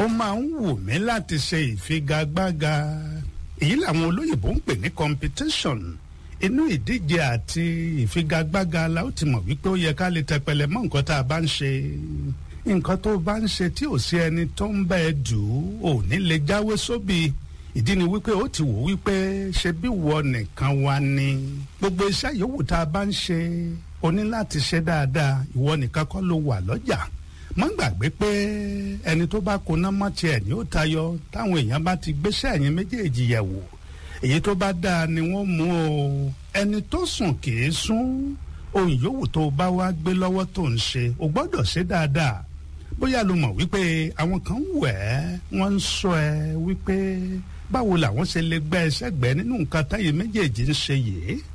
ó máa ń wù mí láti ṣe ìfigagbága èyí làwọn olóyìnbó ń pè ní competition inú ìdíje àti ìfigagbága la ó ti mọ̀ wípé ó yẹ ká lè tẹpẹlẹ mọ́ nǹkan tá a bá ń ṣe nǹkan tó bá ń ṣe tí ò sí ẹni tó ń bá ẹ dù ú ò ní lè jáwé sóbì ìdí ni wípé ó ti wò wípé ṣe bí wọ nìkan wá ní gbogbo iṣẹ́ yòówù tá a bá ń ṣe o ní láti ṣe dáadáa ìwọ nìkan kọ́ ló wà lọ́jà mọ́ gbàgbé pé ẹni tó bá koná mọ́ tiẹ̀ ní ó tayọ táwọn èèyàn bá ti gbéṣẹ́ ẹ̀yìn méjèèjì yẹ̀ wò èyí tó bá dáa ni wọ́n mú o ẹni tó sùn kì í sún ohun yòówù tó bá wá gbé lọ́wọ́ tó ń ṣe o gbọ́dọ̀ ṣe dáadáa bóyá lo mọ̀ wípé àwọn kan wẹ̀ ẹ́ wọ́n ń sọ ẹ wípé báwo làwọn ṣe lè gbẹ́ ẹsẹ̀ gbẹ́ nínú nǹkan táyé méjèèjì ń ṣe yìí